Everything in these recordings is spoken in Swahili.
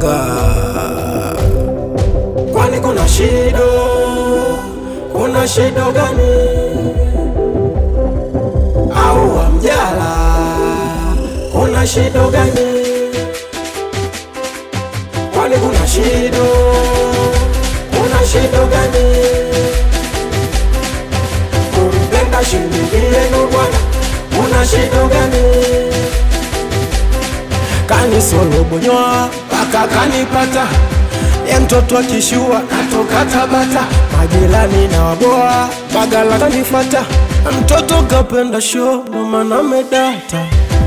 Iringa. Kwani kuna shido? Kuna shido gani? Au Wamjala, kuna shido gani? Kwani kuna shido? Kuna shido gani? Kumpenda shilingi yenu bwana, kuna shido gani? Kanisolobonywa mpaka kanipata ye mtoto akishua natoka Tabata, majirani na waboa Bagala kanifata, mtoto kapenda show ndo maana medata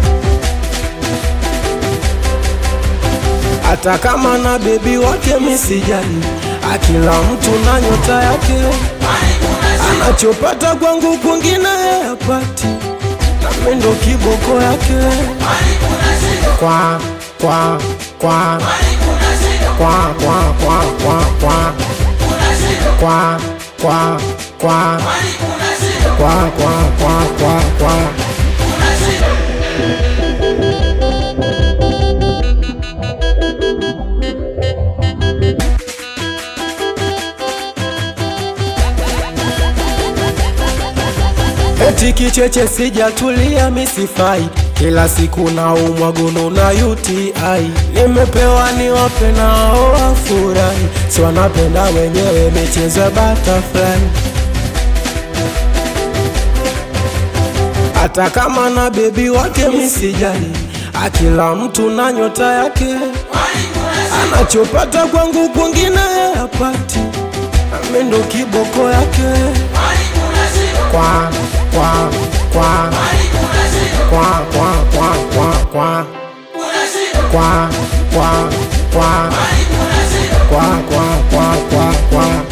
hata kama na bebi wake misijali, akila mtu na nyota yake, anachopata kwangu kwingine yapati, nami ndo kiboko yake kwa kwa kwa kwa kwa kwa kwa kwa kwa kwa kwa kwa kwa kwa kwa kwa Eti kicheche sijatulia misifai, kila siku na umwagono na UTI. Nimepewa niwape na wao wafurahi, si wanapenda wenyewe michezo ya butterfly. Hata kama na bebi wake misijali, akila mtu na nyota yake, anachopata kwangu kwingine yapati, nami ndo kiboko yake kwa kwa kwa kwa kwa kwa kwa kwa kwa kwa kwa kwa kwa kwa kwa kwa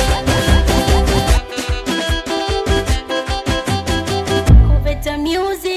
Better music.